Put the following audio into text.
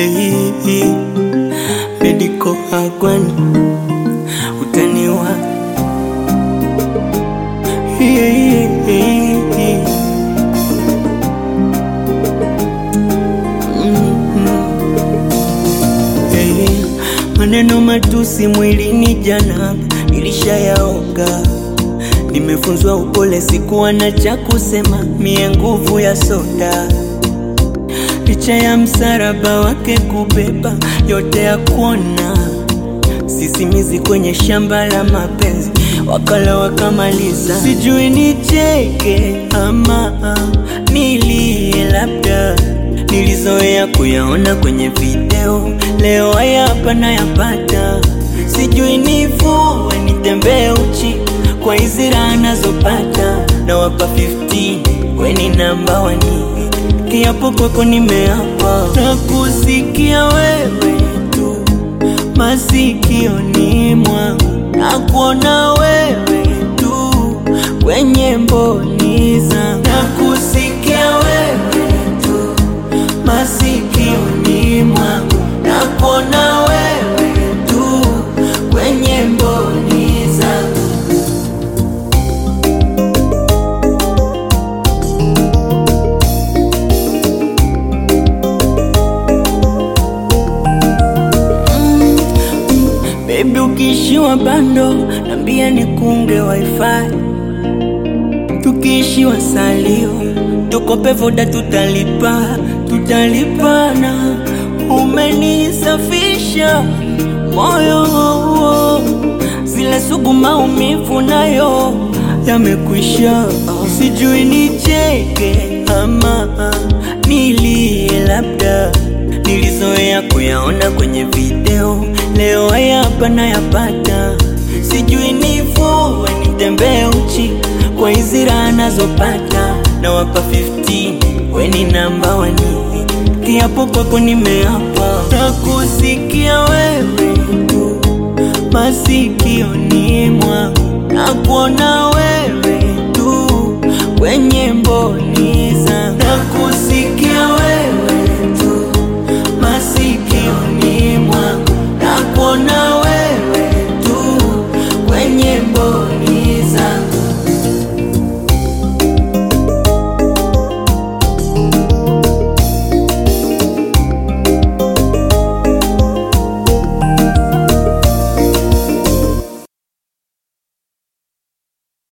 hey, Medical Agwani utaniwa hey, hey, hey. Hey, maneno matusi mwilini jana nilishayaoga, nimefunzwa upole, sikuwa na cha kusema, mie nguvu ya soda, licha ya msaraba wake kubeba yote ya kuona, sisimizi kwenye shamba la mapenzi, wakala wakamaliza, sijui nicheke ama nilie labda nilizoea kuyaona kwenye video, leo haya hapa nayapata. Sijui nivue nitembee uchi kwa hizi raha nazopata, na wapa 15 weni namba wani, kiapo kwako nimeapa na kusikia wewe tu masikioni mwangu na kuona wewe tu kwenye mboni zangu na kusikia wewe tu masikioni mwangu na kuona wewe tu kwenye mboni zangu. Baby, ukiishiwa bando nambia nikunge wifi, tukiishiwa salio tukope voda, tutalipa tutalipana. Umenisafisha moyo, zile sugu maumivu nayo yamekwisha. Sijui nicheke ama nilie, labda nilizoea kuyaona kwenye video, leo haya hapa nayapata. Sijui nivue nitembee uchi kwa hizi raha nazopata, na wapa 15 weni namba wani, kiapo kwako nimeapa na kusikia wewe tu masikioni mwangu na kuona wewe